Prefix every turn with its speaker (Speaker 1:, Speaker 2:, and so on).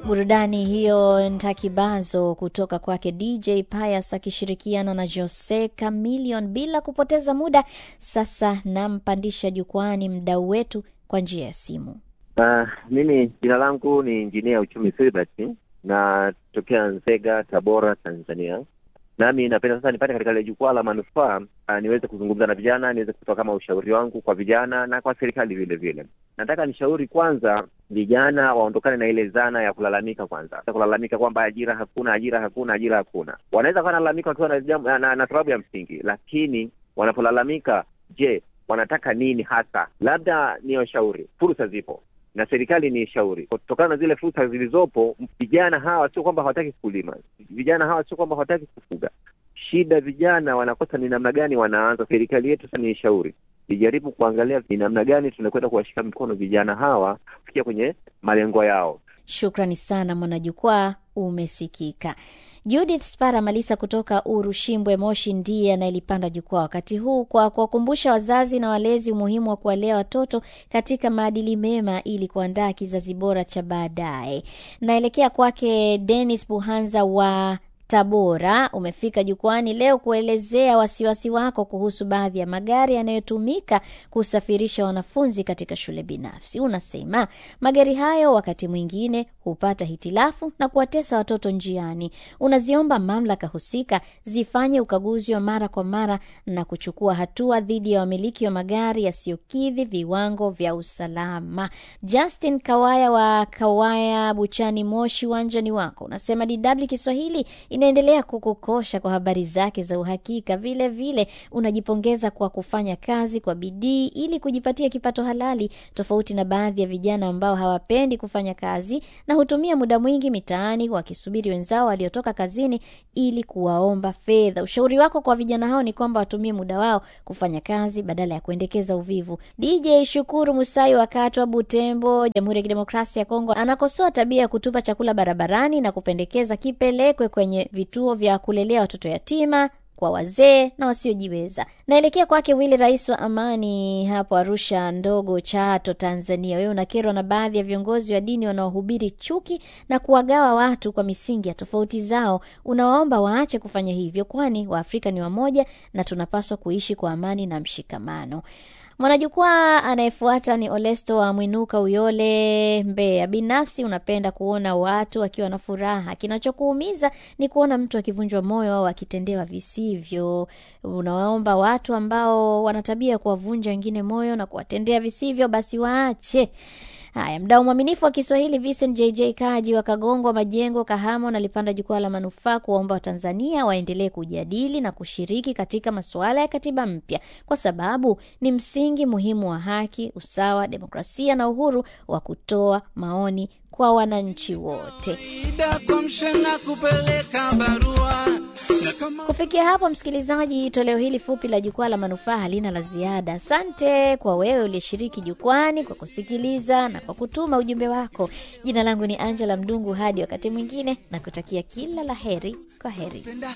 Speaker 1: burudani hiyo ntakibazo kutoka kwake dj pius akishirikiana na jose camilion bila kupoteza muda sasa nampandisha jukwani mdau wetu kwa njia ya simu
Speaker 2: Uh, mimi jina langu ni injinia uchumi Filbert na tokea Nzega, Tabora, Tanzania. Nami napenda sasa nipate katika ile jukwaa la manufaa uh, niweze kuzungumza na vijana, niweze kutoa kama ushauri wangu kwa vijana na kwa serikali vile vile. Nataka nishauri kwanza vijana waondokane na ile zana ya kulalamika kwanza, kulalamika kwamba ajira hakuna, ajira hakuna, ajira hakuna. Wanaweza kuwa nalalamika wakiwa na, jambo- na, na, na sababu ya msingi, lakini wanapolalamika, je, wanataka nini hasa? Labda ni washauri, fursa zipo na serikali ni shauri kutokana na zile fursa zilizopo. Vijana hawa sio kwamba hawataki kulima, vijana hawa sio kwamba hawataki kufuga. Shida vijana wanakosa ni namna gani wanaanza. Serikali yetu sasa ni shauri ijaribu kuangalia ni namna gani tunakwenda kuwashika mkono vijana hawa kufikia kwenye malengo yao.
Speaker 1: shukrani sana mwanajukwaa umesikika judith spara malisa kutoka urushimbwe moshi ndiye anayelipanda jukwaa wakati huu kwa kuwakumbusha wazazi na walezi umuhimu wa kuwalea watoto katika maadili mema ili kuandaa kizazi bora cha baadaye naelekea kwake denis buhanza wa tabora umefika jukwani leo kuelezea wasiwasi wako kuhusu baadhi ya magari yanayotumika kusafirisha wanafunzi katika shule binafsi unasema magari hayo wakati mwingine hupata hitilafu na kuwatesa watoto njiani unaziomba mamlaka husika zifanye ukaguzi wa mara kwa mara na kuchukua hatua dhidi ya wamiliki wa magari yasiyokidhi viwango vya usalama justin kawaya wa kawaya buchani moshi uwanjani wako unasema dw kiswahili inaendelea kukukosha kwa habari zake za uhakika vile vile unajipongeza kwa kufanya kazi kwa bidii ili kujipatia kipato halali tofauti na baadhi ya vijana ambao hawapendi kufanya kazi na hutumia muda mwingi mitaani wakisubiri wenzao waliotoka kazini ili kuwaomba fedha ushauri wako kwa vijana hao ni kwamba watumie muda wao kufanya kazi badala ya kuendekeza uvivu dj shukuru musai wakati wa butembo jamhuri ya kidemokrasia ya kongo anakosoa tabia ya kutupa chakula barabarani na kupendekeza kipelekwe kwenye vituo vya kulelea watoto yatima kwa wazee na wasiojiweza naelekea kwake wili rais wa amani hapo arusha ndogo chato tanzania wewe unakerwa na baadhi ya viongozi wa dini wanaohubiri chuki na kuwagawa watu kwa misingi ya tofauti zao unawaomba waache kufanya hivyo kwani waafrika ni wamoja na tunapaswa kuishi kwa amani na mshikamano mwanajukwaa anayefuata ni olesto wa mwinuka uyole mbeya binafsi unapenda kuona watu wakiwa na furaha kinachokuumiza ni kuona mtu akivunjwa moyo au akitendewa visivyo unawaomba watu ambao wana tabia ya kuwavunja wengine moyo na kuwatendea visivyo basi waache haya mdau mwaminifu wa kiswahili vincent jj kaji wa kagongwa majengo kahama unalipanda jukwaa la manufaa kuwaomba watanzania waendelee kujadili na kushiriki katika masuala ya katiba mpya kwa sababu ni msingi muhimu wa haki usawa demokrasia na uhuru wa kutoa maoni kwa wananchi wote
Speaker 3: Ida kwa mshenga kupeleka barua na kama
Speaker 1: kufikia hapo msikilizaji toleo hili fupi la jukwaa la manufaa halina la ziada asante kwa wewe uliyeshiriki jukwani kwa kusikiliza na kwa kutuma ujumbe wako jina langu ni angela mdungu hadi wakati mwingine na kutakia kila la heri kwa heri
Speaker 3: penda